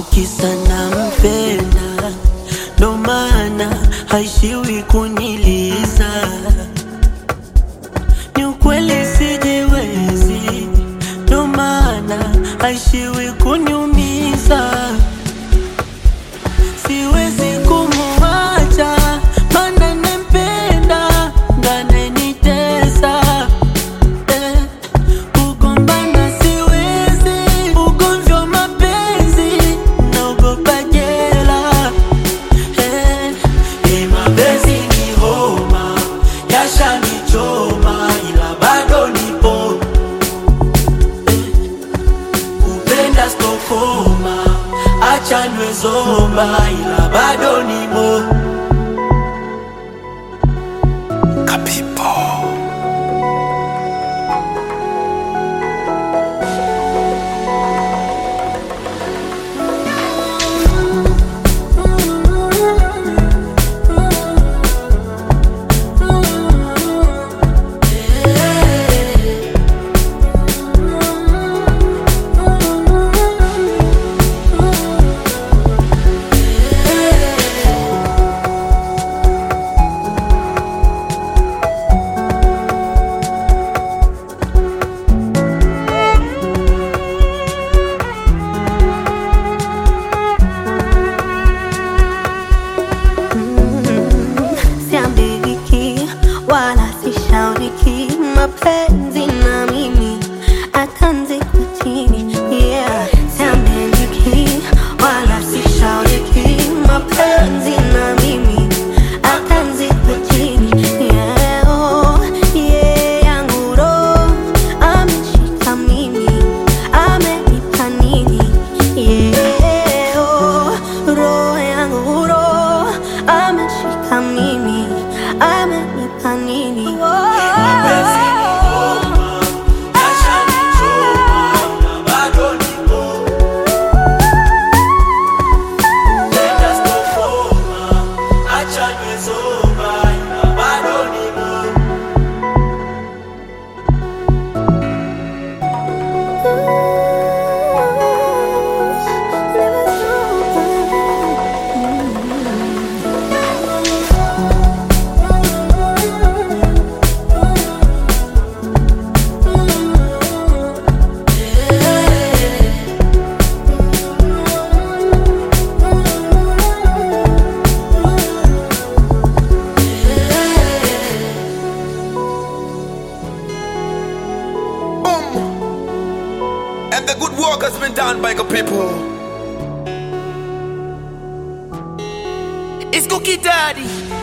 au kisa nampenda, ndo maana haishiwi kuniliza. Ni ukweli sijiwezi, ndo maana haishiwi kuniumiza. Siwezi kumuacha, maana nampenda, ndo ananitesa eh. Kugombana siwezi, ugomvi wa mapenzi naogopa jela eh. Eh, mapenzi ni homa, yashanichoma ila bado nipo kupenda stokoma, acha niwe zomba ila bado nimo siambiriki wala sishauriki mapenzi na mimi atanzi kwa chini yeah. siambiriki wala sishauriki mapenzi na mimi atanzi kwa chini yeah. oh, yeah. yangu roho ameshika mimi amenipa nini yeah. oh, roho yangu roho ameshika mimi amenipa nini Mapenzi ni homa, yashanichoma ila bado nipo Kupenda stokoma, acha niwe zomba ila bado nipo Boom. And the good work has been done by the people. It's Cookie Daddy.